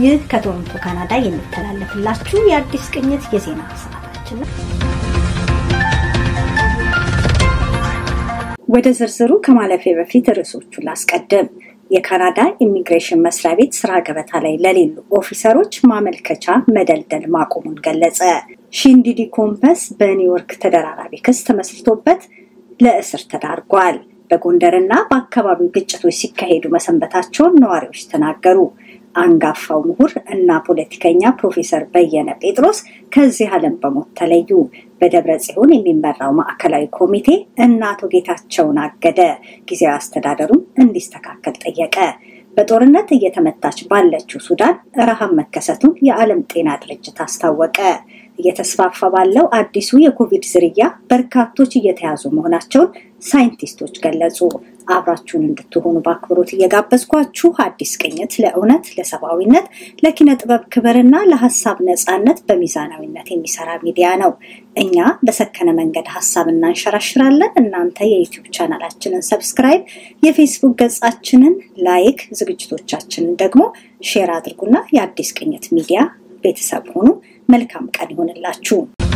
ይህ ከቶሮንቶ ካናዳ የሚተላለፍላችሁ የአዲስ ቅኝት የዜና ሰዓታችን ነው። ወደ ዝርዝሩ ከማለፌ በፊት ርዕሶቹን ላስቀድም። የካናዳ ኢሚግሬሽን መስሪያ ቤት ስራ ገበታ ላይ ለሌሉ ኦፊሰሮች ማመልከቻ መደልደል ማቆሙን ገለጸ። ሺንዲዲ ኮምፐስ በኒውዮርክ ተደራራቢ ክስ ተመስርቶበት ለእስር ተዳርጓል። በጎንደርና በአካባቢው ግጭቶች ሲካሄዱ መሰንበታቸውን ነዋሪዎች ተናገሩ። አንጋፋው ምሁር እና ፖለቲከኛ ፕሮፌሰር በየነ ጴጥሮስ ከዚህ ዓለም በሞት ተለዩ። በደብረ ጽዮን የሚመራው ማዕከላዊ ኮሚቴ እነ አቶ ጌታቸውን አገደ። ጊዜያዊ አስተዳደሩም እንዲስተካከል ጠየቀ። በጦርነት እየተመታች ባለችው ሱዳን ረሃብ መከሰቱን የዓለም ጤና ድርጅት አስታወቀ። እየተስፋፋ ባለው አዲሱ የኮቪድ ዝርያ በርካቶች እየተያዙ መሆናቸውን ሳይንቲስቶች ገለጹ። አብራችሁን እንድትሆኑ በአክብሮት እየጋበዝኳችሁ አዲስ ቅኝት ለእውነት፣ ለሰብአዊነት፣ ለኪነ ጥበብ ክብርና ለሀሳብ ነፃነት በሚዛናዊነት የሚሰራ ሚዲያ ነው። እኛ በሰከነ መንገድ ሀሳብ እናንሸራሽራለን። እናንተ የዩቲዩብ ቻናላችንን ሰብስክራይብ፣ የፌስቡክ ገጻችንን ላይክ፣ ዝግጅቶቻችንን ደግሞ ሼር አድርጉና የአዲስ ቅኝት ሚዲያ ቤተሰብ ሆኑ። መልካም ቀን ይሆንላችሁ።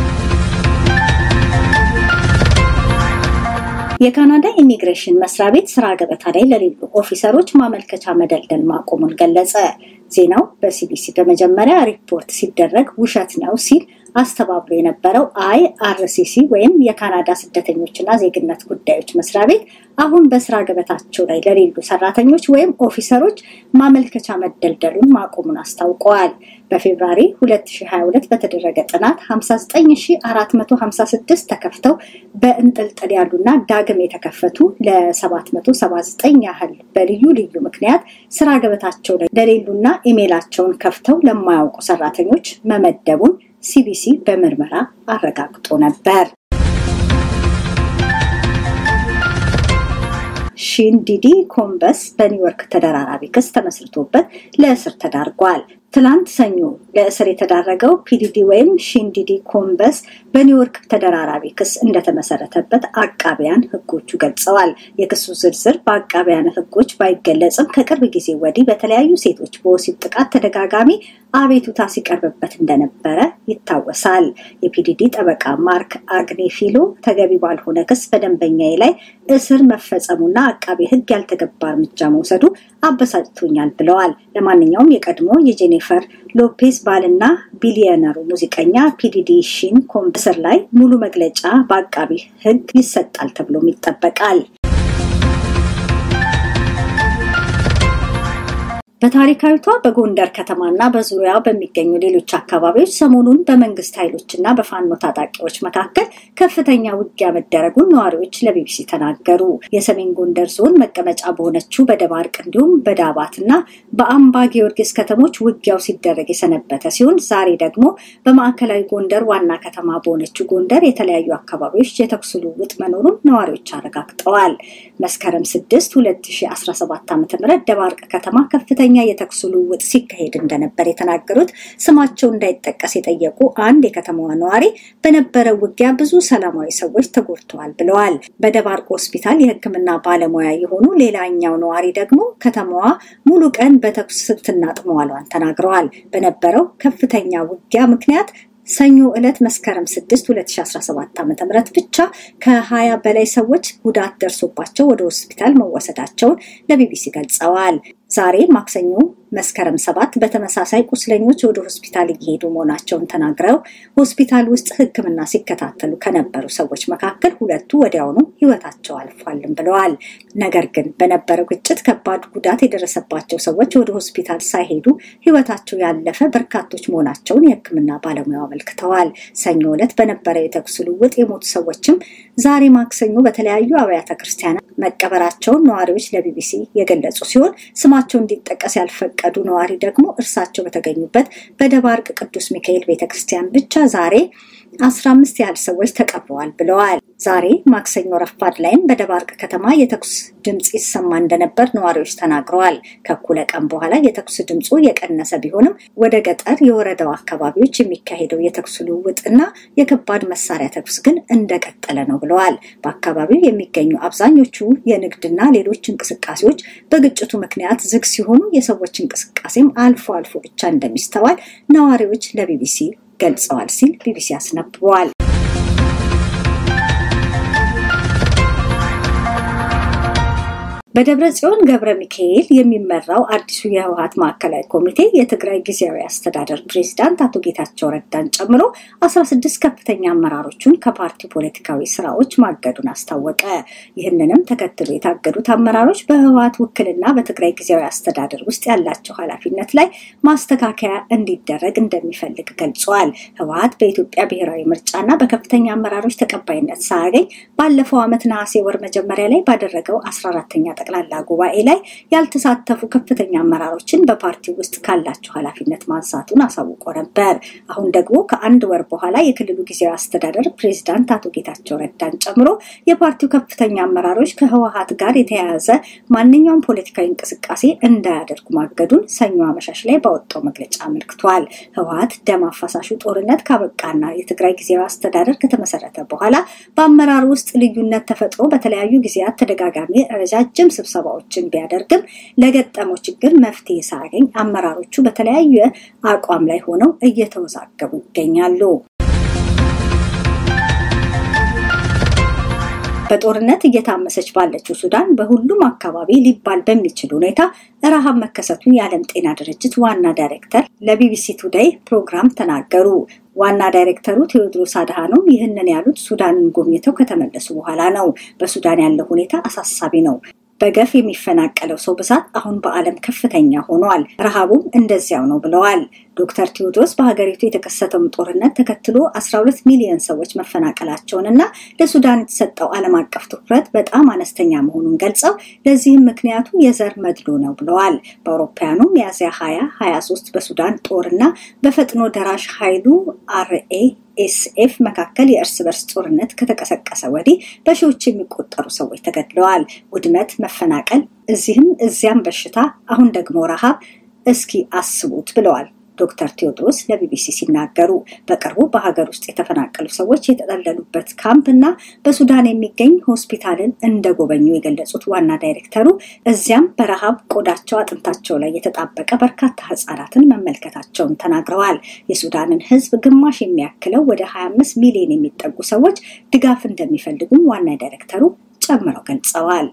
የካናዳ ኢሚግሬሽን መስሪያ ቤት ስራ ገበታ ላይ ለሌሉ ኦፊሰሮች ማመልከቻ መደልደል ማቆሙን ገለጸ። ዜናው በሲቢሲ በመጀመሪያ ሪፖርት ሲደረግ ውሸት ነው ሲል አስተባብሎ የነበረው አይ አርሲሲ ወይም የካናዳ ስደተኞችና ዜግነት ጉዳዮች መስሪያ ቤት አሁን በስራ ገበታቸው ላይ ለሌሉ ሰራተኞች ወይም ኦፊሰሮች ማመልከቻ መደልደሉን ማቆሙን አስታውቀዋል። በፌብራሪ 2022 በተደረገ ጥናት 59456 ተከፍተው በእንጥልጥል ያሉና ዳግም የተከፈቱ ለ779 ያህል በልዩ ልዩ ምክንያት ስራ ገበታቸው ላይ ለሌሉና ኢሜላቸውን ከፍተው ለማያውቁ ሰራተኞች መመደቡን ሲቢሲ በምርመራ አረጋግጦ ነበር። ሺንዲዲ ኮምበስ በኒውዮርክ ተደራራቢ ክስ ተመስርቶበት ለእስር ተዳርጓል። ትላንት ሰኞ ለእስር የተዳረገው ፒዲዲ ወይም ሺንዲዲ ኮምበስ በኒውዮርክ ተደራራቢ ክስ እንደተመሰረተበት አቃቢያን ሕጎቹ ገልጸዋል። የክሱ ዝርዝር በአቃቢያን ሕጎች ባይገለጽም ከቅርብ ጊዜ ወዲህ በተለያዩ ሴቶች በወሲብ ጥቃት ተደጋጋሚ አቤቱታ ሲቀርብበት እንደነበረ ይታወሳል። የፒዲዲ ጠበቃ ማርክ አግኔፊሎ ተገቢ ባልሆነ ክስ በደንበኛዬ ላይ እስር መፈጸሙና አቃቤ ሕግ ያልተገባ እርምጃ መውሰዱ አበሳጭቶኛል ብለዋል። ለማንኛውም የቀድሞ የጄኒፈር ሎፔዝ ባልና ቢሊዮነሩ ሙዚቀኛ ፒዲዲ ሺን ኮምስር ላይ ሙሉ መግለጫ በአቃቢ ሕግ ይሰጣል ተብሎም ይጠበቃል። በታሪካዊቷ በጎንደር ከተማና በዙሪያው በሚገኙ ሌሎች አካባቢዎች ሰሞኑን በመንግስት ኃይሎችና በፋኖ ታጣቂዎች መካከል ከፍተኛ ውጊያ መደረጉን ነዋሪዎች ለቢቢሲ ተናገሩ። የሰሜን ጎንደር ዞን መቀመጫ በሆነችው በደባርቅ እንዲሁም በዳባትና በአምባ ጊዮርጊስ ከተሞች ውጊያው ሲደረግ የሰነበተ ሲሆን ዛሬ ደግሞ በማዕከላዊ ጎንደር ዋና ከተማ በሆነችው ጎንደር የተለያዩ አካባቢዎች የተኩስ ልውውጥ መኖሩን ነዋሪዎች አረጋግጠዋል። መስከረም 6 2017 ዓ ም ደባርቅ ከተማ ከፍተኛ ከፍተኛ የተኩስ ልውውጥ ሲካሄድ እንደነበር የተናገሩት ስማቸው እንዳይጠቀስ የጠየቁ አንድ የከተማዋ ነዋሪ በነበረው ውጊያ ብዙ ሰላማዊ ሰዎች ተጎድተዋል ብለዋል። በደባርቅ ሆስፒታል የሕክምና ባለሙያ የሆኑ ሌላኛው ነዋሪ ደግሞ ከተማዋ ሙሉ ቀን በተኩስ ስትናጥ መዋሏን ተናግረዋል። በነበረው ከፍተኛ ውጊያ ምክንያት ሰኞ ዕለት መስከረም 6 2017 ዓ.ም ብቻ ከ20 በላይ ሰዎች ጉዳት ደርሶባቸው ወደ ሆስፒታል መወሰዳቸውን ለቢቢሲ ገልጸዋል። ዛሬ ማክሰኞ መስከረም ሰባት በተመሳሳይ ቁስለኞች ወደ ሆስፒታል እየሄዱ መሆናቸውን ተናግረው ሆስፒታል ውስጥ ሕክምና ሲከታተሉ ከነበሩ ሰዎች መካከል ሁለቱ ወዲያውኑ ሕይወታቸው አልፏልም ብለዋል። ነገር ግን በነበረው ግጭት ከባድ ጉዳት የደረሰባቸው ሰዎች ወደ ሆስፒታል ሳይሄዱ ሕይወታቸው ያለፈ በርካቶች መሆናቸውን የሕክምና ባለሙያው አመልክተዋል። ሰኞ ዕለት በነበረው የተኩስ ልውውጥ የሞቱ ሰዎችም ዛሬ ማክሰኞ በተለያዩ አብያተ ክርስቲያናት መቀበራቸውን ነዋሪዎች ለቢቢሲ የገለጹ ሲሆን ስማቸው እንዲጠቀስ ያልፈቀዱ ነዋሪ ደግሞ እርሳቸው በተገኙበት በደባርቅ ቅዱስ ሚካኤል ቤተክርስቲያን ብቻ ዛሬ አስራ አምስት ያህል ሰዎች ተቀብረዋል ብለዋል። ዛሬ ማክሰኞ ረፋድ ላይም በደባርቅ ከተማ የተኩስ ድምፅ ይሰማ እንደነበር ነዋሪዎች ተናግረዋል። ከእኩለ ቀን በኋላ የተኩስ ድምፁ የቀነሰ ቢሆንም ወደ ገጠር የወረዳው አካባቢዎች የሚካሄደው የተኩስ ልውውጥና የከባድ መሳሪያ ተኩስ ግን እንደቀጠለ ነው ብለዋል። በአካባቢው የሚገኙ አብዛኞቹ የንግድና ሌሎች እንቅስቃሴዎች በግጭቱ ምክንያት ዝግ ሲሆኑ የሰዎች እንቅስቃሴም አልፎ አልፎ ብቻ እንደሚስተዋል ነዋሪዎች ለቢቢሲ ገልጸዋል ሲል ቢቢሲ አስነብበዋል። በደብረ ጽዮን ገብረ ሚካኤል የሚመራው አዲሱ የህወሀት ማዕከላዊ ኮሚቴ የትግራይ ጊዜያዊ አስተዳደር ፕሬዚዳንት አቶ ጌታቸው ረዳን ጨምሮ 16 ከፍተኛ አመራሮቹን ከፓርቲው ፖለቲካዊ ስራዎች ማገዱን አስታወቀ። ይህንንም ተከትሎ የታገዱት አመራሮች በህወሀት ውክልና በትግራይ ጊዜያዊ አስተዳደር ውስጥ ያላቸው ኃላፊነት ላይ ማስተካከያ እንዲደረግ እንደሚፈልግ ገልጿል። ህወሀት በኢትዮጵያ ብሔራዊ ምርጫና በከፍተኛ አመራሮች ተቀባይነት ሳያገኝ ባለፈው ዓመት ነሐሴ ወር መጀመሪያ ላይ ባደረገው 14ኛ ጠቅላላ ጉባኤ ላይ ያልተሳተፉ ከፍተኛ አመራሮችን በፓርቲው ውስጥ ካላቸው ኃላፊነት ማንሳቱን አሳውቆ ነበር። አሁን ደግሞ ከአንድ ወር በኋላ የክልሉ ጊዜያዊ አስተዳደር ፕሬዚዳንት አቶ ጌታቸው ረዳን ጨምሮ የፓርቲው ከፍተኛ አመራሮች ከህወሀት ጋር የተያያዘ ማንኛውም ፖለቲካዊ እንቅስቃሴ እንዳያደርጉ ማገዱን ሰኞ አመሻሽ ላይ ባወጣው መግለጫ አመልክቷል። ህወሀት ደም አፋሳሹ ጦርነት ካበቃና የትግራይ ጊዜያዊ አስተዳደር ከተመሰረተ በኋላ በአመራር ውስጥ ልዩነት ተፈጥሮ በተለያዩ ጊዜያት ተደጋጋሚ ረጃጅም ስብሰባዎችን ቢያደርግም ለገጠመው ችግር መፍትሄ ሳያገኝ አመራሮቹ በተለያየ አቋም ላይ ሆነው እየተወዛገቡ ይገኛሉ። በጦርነት እየታመሰች ባለችው ሱዳን በሁሉም አካባቢ ሊባል በሚችል ሁኔታ ረሃብ መከሰቱን የዓለም ጤና ድርጅት ዋና ዳይሬክተር ለቢቢሲ ቱዴይ ፕሮግራም ተናገሩ። ዋና ዳይሬክተሩ ቴዎድሮስ አድሃኖም ይህንን ያሉት ሱዳንን ጎብኝተው ከተመለሱ በኋላ ነው። በሱዳን ያለው ሁኔታ አሳሳቢ ነው። በገፍ የሚፈናቀለው ሰው ብዛት አሁን በዓለም ከፍተኛ ሆኗል። ረሃቡም እንደዚያው ነው ብለዋል። ዶክተር ቴዎድሮስ በሀገሪቱ የተከሰተውን ጦርነት ተከትሎ 12 ሚሊዮን ሰዎች መፈናቀላቸውን እና ለሱዳን የተሰጠው ዓለም አቀፍ ትኩረት በጣም አነስተኛ መሆኑን ገልጸው ለዚህም ምክንያቱ የዘር መድሎ ነው ብለዋል። በአውሮፓውያኑ ሚያዝያ 20 23 በሱዳን ጦርና በፈጥኖ ደራሽ ኃይሉ አርኤ ኤስኤፍ መካከል የእርስ በርስ ጦርነት ከተቀሰቀሰ ወዲህ በሺዎች የሚቆጠሩ ሰዎች ተገድለዋል። ውድመት፣ መፈናቀል፣ እዚህም እዚያም በሽታ፣ አሁን ደግሞ ረሃብ። እስኪ አስቡት ብለዋል ዶክተር ቴዎድሮስ ለቢቢሲ ሲናገሩ በቅርቡ በሀገር ውስጥ የተፈናቀሉ ሰዎች የተጠለሉበት ካምፕ እና በሱዳን የሚገኝ ሆስፒታልን እንደጎበኙ የገለጹት ዋና ዳይሬክተሩ እዚያም በረሃብ ቆዳቸው አጥንታቸው ላይ የተጣበቀ በርካታ ህጻናትን መመልከታቸውን ተናግረዋል። የሱዳንን ህዝብ ግማሽ የሚያክለው ወደ 25 ሚሊዮን የሚጠጉ ሰዎች ድጋፍ እንደሚፈልጉም ዋና ዳይሬክተሩ ጨምረው ገልጸዋል።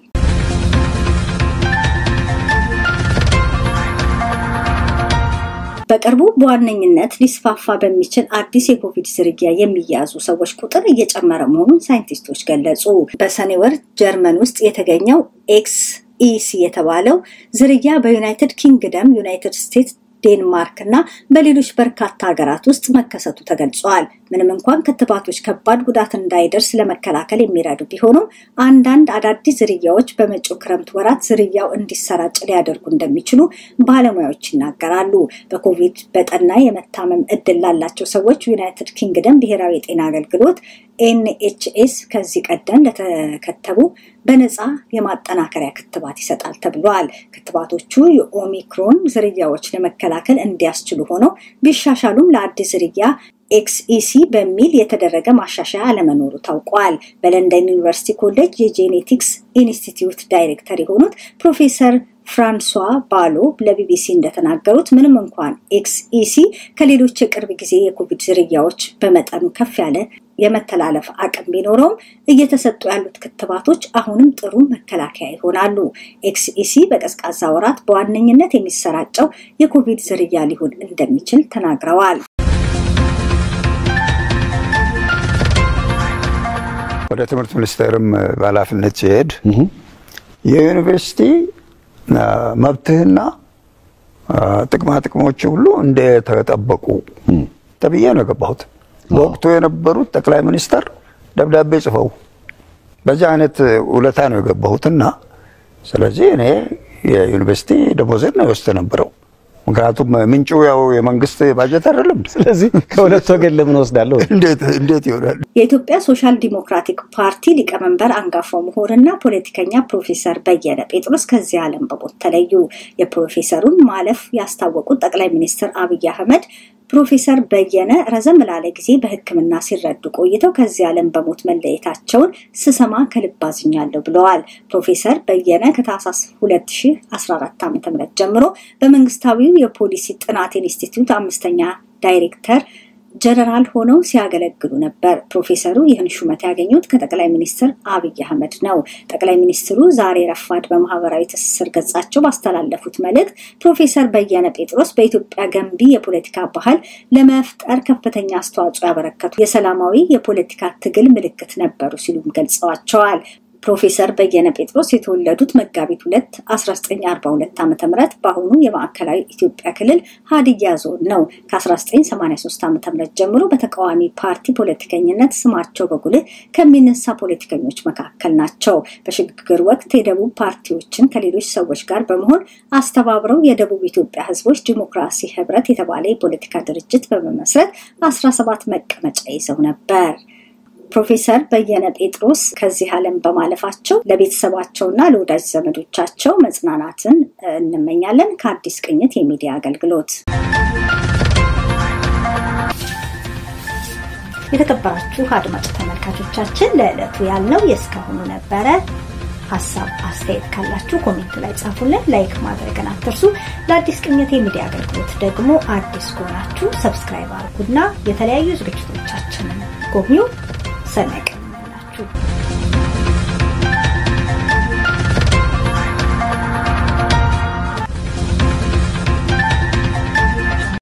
በቅርቡ በዋነኝነት ሊስፋፋ በሚችል አዲስ የኮቪድ ዝርያ የሚያዙ ሰዎች ቁጥር እየጨመረ መሆኑን ሳይንቲስቶች ገለጹ። በሰኔ ወር ጀርመን ውስጥ የተገኘው ኤክስ ኢሲ የተባለው ዝርያ በዩናይትድ ኪንግደም፣ ዩናይትድ ስቴትስ ዴንማርክ እና በሌሎች በርካታ ሀገራት ውስጥ መከሰቱ ተገልጿል። ምንም እንኳን ክትባቶች ከባድ ጉዳት እንዳይደርስ ለመከላከል የሚረዱ ቢሆኑም አንዳንድ አዳዲስ ዝርያዎች በመጪው ክረምት ወራት ዝርያው እንዲሰራጭ ሊያደርጉ እንደሚችሉ ባለሙያዎች ይናገራሉ። በኮቪድ በጠና የመታመም እድል ላላቸው ሰዎች ዩናይትድ ኪንግደም ብሔራዊ የጤና አገልግሎት ኤንኤችኤስ ከዚህ ቀደም ለተከተቡ በነፃ የማጠናከሪያ ክትባት ይሰጣል ተብሏል። ክትባቶቹ የኦሚክሮን ዝርያዎች ለመከላከል እንዲያስችሉ ሆነው ቢሻሻሉም ለአዲስ ዝርያ ኤክስኢሲ በሚል የተደረገ ማሻሻያ አለመኖሩ ታውቋል። በለንደን ዩኒቨርሲቲ ኮሌጅ የጄኔቲክስ ኢንስቲትዩት ዳይሬክተር የሆኑት ፕሮፌሰር ፍራንሷ ባሎ ለቢቢሲ እንደተናገሩት ምንም እንኳን ኤክስኢሲ ከሌሎች የቅርብ ጊዜ የኮቪድ ዝርያዎች በመጠኑ ከፍ ያለ የመተላለፍ አቅም ቢኖረውም እየተሰጡ ያሉት ክትባቶች አሁንም ጥሩ መከላከያ ይሆናሉ። ኤክስኢሲ በቀዝቃዛ ወራት በዋነኝነት የሚሰራጨው የኮቪድ ዝርያ ሊሆን እንደሚችል ተናግረዋል። ወደ ትምህርት ሚኒስቴርም በኃላፊነት ሲሄድ የዩኒቨርሲቲ መብትህና ጥቅማ ጥቅሞች ሁሉ እንደተጠበቁ ተብዬ ነው የገባሁት። በወቅቱ የነበሩት ጠቅላይ ሚኒስተር ደብዳቤ ጽፈው በዚህ አይነት ውለታ ነው የገባሁትና ስለዚህ እኔ የዩኒቨርሲቲ ደሞዜን ነው የወስድ ነበረው። ምክንያቱም ምንጩ ያው የመንግስት ባጀት አይደለም። ስለዚህ ከሁለት ወገን ለምን ወስዳለሁ? እንዴት ይሆናል? የኢትዮጵያ ሶሻል ዲሞክራቲክ ፓርቲ ሊቀመንበር አንጋፋው ምሁርና ፖለቲከኛ ፕሮፌሰር በየነ ጴጥሮስ ከዚህ ዓለም በሞት ተለዩ። የፕሮፌሰሩን ማለፍ ያስታወቁት ጠቅላይ ሚኒስትር አብይ አህመድ ፕሮፌሰር በየነ ረዘም ላለ ጊዜ በሕክምና ሲረዱ ቆይተው ከዚህ ዓለም በሞት መለየታቸውን ስሰማ ከልብ አዝኛለሁ ብለዋል። ፕሮፌሰር በየነ ከታህሳስ 2014 ዓ.ም ጀምሮ በመንግስታዊው የፖሊሲ ጥናት ኢንስቲትዩት አምስተኛ ዳይሬክተር ጀነራል ሆነው ሲያገለግሉ ነበር። ፕሮፌሰሩ ይህን ሹመት ያገኙት ከጠቅላይ ሚኒስትር አብይ አህመድ ነው። ጠቅላይ ሚኒስትሩ ዛሬ ረፋድ በማህበራዊ ትስስር ገጻቸው ባስተላለፉት መልእክት ፕሮፌሰር በየነ ጴጥሮስ በኢትዮጵያ ገንቢ የፖለቲካ ባህል ለመፍጠር ከፍተኛ አስተዋጽኦ ያበረከቱ የሰላማዊ የፖለቲካ ትግል ምልክት ነበሩ ሲሉም ገልጸዋቸዋል። ፕሮፌሰር በየነ ጴጥሮስ የተወለዱት መጋቢት ሁለት 1942 ዓ ም በአሁኑ የማዕከላዊ ኢትዮጵያ ክልል ሀዲያ ዞን ነው። ከ1983 ዓ ም ጀምሮ በተቃዋሚ ፓርቲ ፖለቲከኝነት ስማቸው በጉልህ ከሚነሳ ፖለቲከኞች መካከል ናቸው። በሽግግር ወቅት የደቡብ ፓርቲዎችን ከሌሎች ሰዎች ጋር በመሆን አስተባብረው የደቡብ ኢትዮጵያ ሕዝቦች ዲሞክራሲ ህብረት የተባለ የፖለቲካ ድርጅት በመመስረት 17 መቀመጫ ይዘው ነበር። ፕሮፌሰር በየነ ጴጥሮስ ከዚህ ዓለም በማለፋቸው ለቤተሰባቸውና ለወዳጅ ዘመዶቻቸው መጽናናትን እንመኛለን። ከአዲስ ቅኝት የሚዲያ አገልግሎት የተከበራችሁ አድማጭ ተመልካቾቻችን ለዕለቱ ያልነው የእስካሁኑ ነበረ። ሀሳብ አስተያየት ካላችሁ ኮሜንት ላይ ጻፉልን። ላይክ ማድረግን አትርሱ። ለአዲስ ቅኝት የሚዲያ አገልግሎት ደግሞ አዲስ ከሆናችሁ ሰብስክራይብ አድርጉና የተለያዩ ዝግጅቶቻችንን ጎብኙ። ሰናይ ቀን ይሁንላችሁ።